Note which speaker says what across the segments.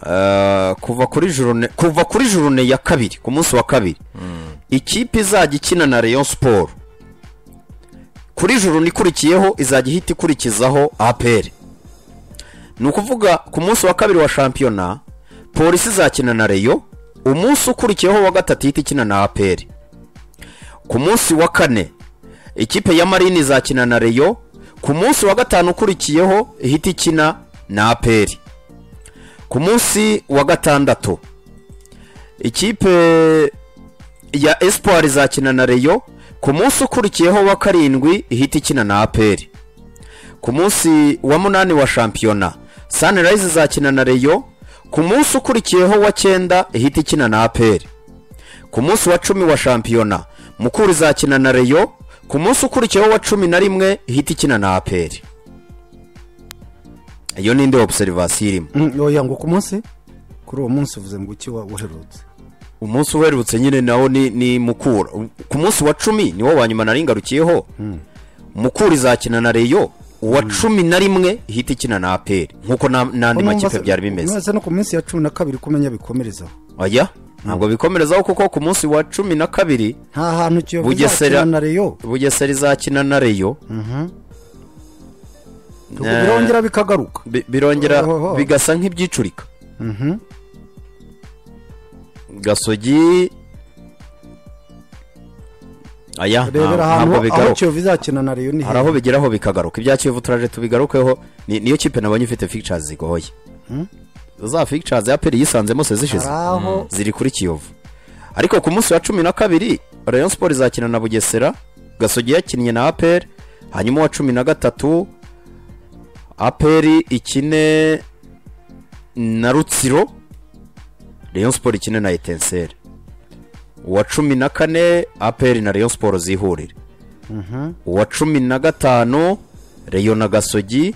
Speaker 1: Ah, kuva kuri jurune kuva kuri jurune ya kabiri ku munsi wa kabiri ikipe izajya ikina na Rayon siporo kuri jurune ikurikiyeho izajya ihita ikurikizaho APR ni ukuvuga ku munsi wa kabiri wa shampiyona polisi izakina na Rayon umunsi ukurikiyeho wa gatatu ihita ikina na APR ku munsi wa kane ikipe ya marine izakina na Rayon ku munsi wa gatanu ukurikiyeho ihita ikina na APR ku munsi wa gatandatu ikipe ya espoir izakina na reyo ku munsi ukurikiyeho wa karindwi ihita ikina na aperi ku munsi wa munani wa shampiyona sunrise izakina na reyo ku munsi ukurikiyeho wa cyenda ihita ikina na aperi ku munsi wa cumi wa shampiyona mukuru izakina na reyo ku munsi ukurikiyeho wa cumi na rimwe ihita ikina na aperi iyo ni indi obserivasiyo irimo
Speaker 2: yoya ngo ku munsi kuri uwo munsi uvuze ngo uki wa- waherutse
Speaker 1: umunsi uherutse nyine nawo ni ni mukura ku munsi wa cumi niwo wa nyuma nari ngarukiyeho mukura izakina na reyo uwa cumi na rimwe ihita ikina na aperi nk'uko na- n'andi makipe byari bimeze
Speaker 2: no ku minsi ya cumi na kabiri kumenya bikomerezaho
Speaker 1: oya ntabwo bikomerezaho kuko ku munsi wa cumi na kabiri
Speaker 2: nta hantu kiyovu
Speaker 1: Bugesera-
Speaker 2: izakina na reyo
Speaker 1: bugesera izakina na reyo
Speaker 2: ubwo birongera bikagaruka
Speaker 1: bi- birongera
Speaker 2: Ohoho.
Speaker 1: bigasa nk'ibyicurika gasogi aya nta-
Speaker 2: rebera ahantu
Speaker 1: ntabwo
Speaker 2: aho
Speaker 1: bigaruka
Speaker 2: kiyovu izakina na reyo ni
Speaker 1: hari
Speaker 2: heza
Speaker 1: aho bigeraho bikagaruka ibya kivu turaje tubigarukeho ni- niyo kipe nabonye ifite fictures zigoye za fictures ya peri yisanzemo se zishize
Speaker 2: hari aho
Speaker 1: ziri kuri kiyovu ariko ku munsi wa cumi na kabiri rayon sport izakina na bugesera gasogi yakinnye na aperi hanyuma uwa cumi na gatatu aperi ikine na rutsiro rayon sport ikine na etenseri uwa cumi na kane aperi na rayon sport zihurire uwa cumi na gatanu reyo na gasogi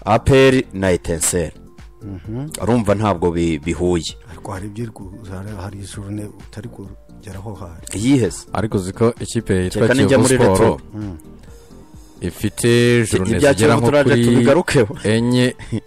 Speaker 1: aperi na etenseri urumva ntabwo bi- bihuye
Speaker 2: ariko hari ibyiru- hari- hari ijurune utari kugeraho hari
Speaker 1: yiheze
Speaker 3: ariko uzi ko ikipe yitwa
Speaker 1: Reka nijya
Speaker 3: kiyovu
Speaker 1: muri
Speaker 3: siporo
Speaker 1: retro.
Speaker 3: ifite jurune
Speaker 1: ibya
Speaker 3: zigera
Speaker 1: kiyovu
Speaker 3: nko
Speaker 1: turaje
Speaker 3: kuri
Speaker 1: tubigarukeho
Speaker 3: enye